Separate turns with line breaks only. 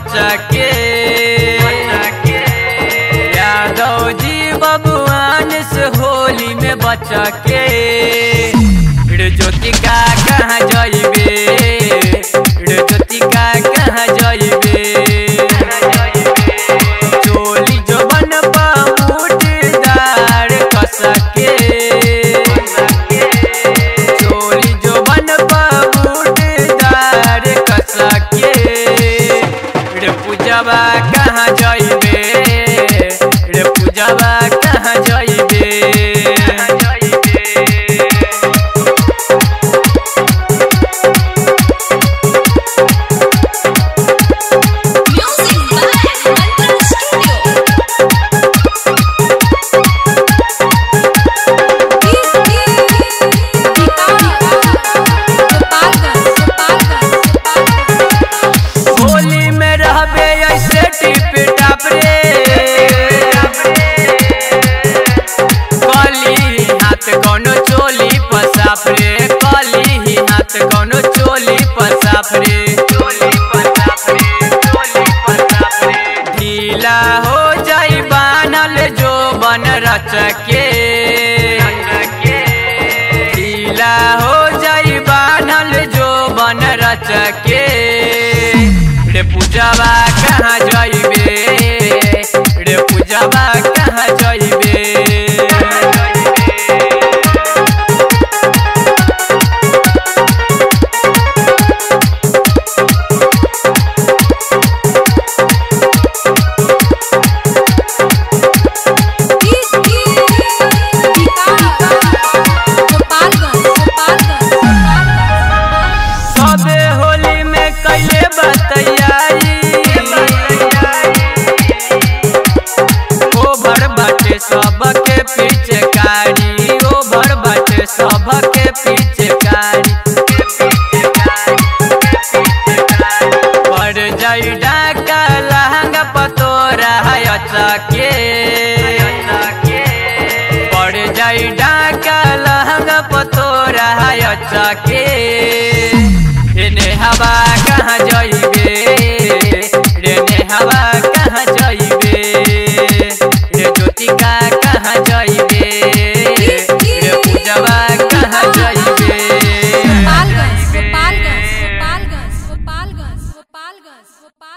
बच्चा के यादव जी बबुआन से होली में बच्चा के रे ज्योति का कहाँ जाइबे रे ज्योति का कहाँ जाइबे चोली जो बन मुठीदार कसके चोली जो बन मुठीदार कसके रे पूजवा कहाँ जाइबे रे पूजवा कहाँ जाइबे
Music by Mantra Studio.
Holi में रहबे ऐसे टिप टाप रे कली हाथ कोनो चोली पसाफ रे कली ही हाथ कोनो चोली पसाफ रे ढीला हो जाई बानल जो बन रचके ढीला हो जाई बानल जो बन रचके रे पूजवा कहाँ जाइबे रे पूजवा कहाँ जाइबे सबे होली में कैले बतैयाई ओभर बाटे सबके पीछे कारी ओभर बाटे सबके पीछे कारी पड़ जाई डाका लहंगा पतोरा है अचके पड़ जाई डाका लहंगा पतोरा है अचके इन्हें हवा कहाँ जाई